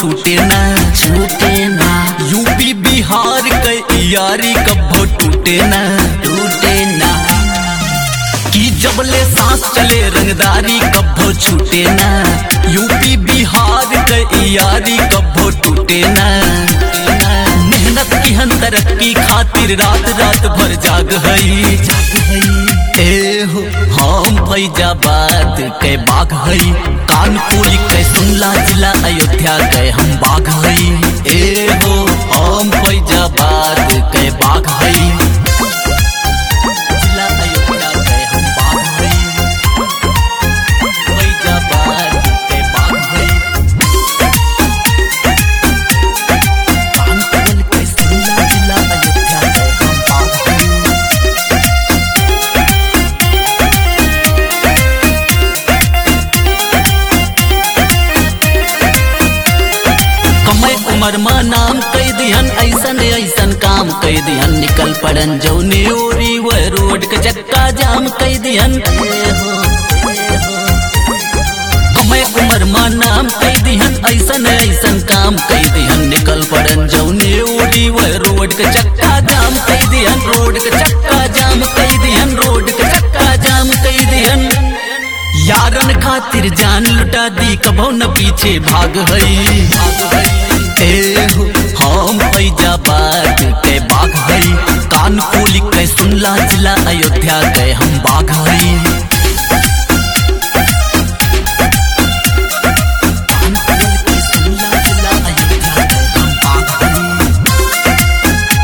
छूटे ना छूटे ना यूपी बिहार के यारी कब्बो टूटे ना टूटे ना कि जबले सांस चले रंगदारी कब्बो छूटे ना यूपी बिहार के यारी कब्बो टूटे ना मेहनत की हन तरक्की खातिर रात रात भर जाग हई ए हो हम फैजाबाद के बाघ हई कानपुर के सुनला जिला अयोध्या के हम बाघ हई ए हो हम फैजाबाद के बाघ हई जिला अयोध्या के हम बाघ हई फैजाबाद के बाघ हई कानपुर के सुनला जिला अयोध्या के हम बाघ हई कमय उमर में नाम कई दिहन ऐसन ऐसन काम कई दिहन निकल पड़न जौने ओरी व रोड के चक्का जाम कई दिहन कमय उमर में नाम कई दिहन ऐसन ऐसन काम कई दिहन निकल पड़न जौने ओरी व रोड के चक्का जाम कई दिहन रोड के चक्का जाम कई दिहन रोड के चक्का जाम कई दिहन यारन खातिर जान लुटा दी कबो न पीछे भाग हई ए हो हम फैजाबाद के बाघ हई कानपुर के सुनला जिला अयोध्या के हम बाघ हई कानपुर के सुनला जिला अयोध्या के हम बाघ हई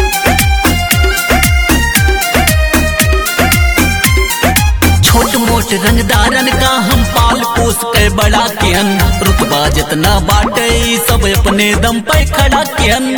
छोट मोट रंगदारन का हम पाल पोस के बड़ा कियन रुतबा जितना बाटे ई सब अपने दम पे खड़ा कियन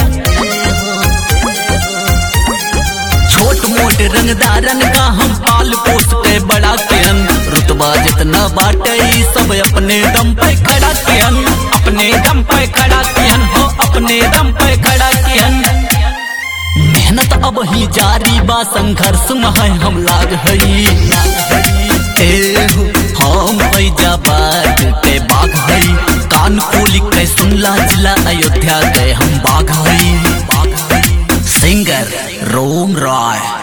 छोट मोट रंगदारन का हम पाल पोस के बड़ा कियन रुतबा जितना बाटे ई सब अपने दम पे खड़ा कियन अपने दम पे खड़ा कियन हो अपने दम पे खड़ा कियन मेहनत अब ही जारी बा संघर्ष में है हम लाग हई ए हो हम फैजाबाद के बाघ हई कानपुर के सुनला जिला अयोध्या के हम बाघ हई सिंगर रोम रॉय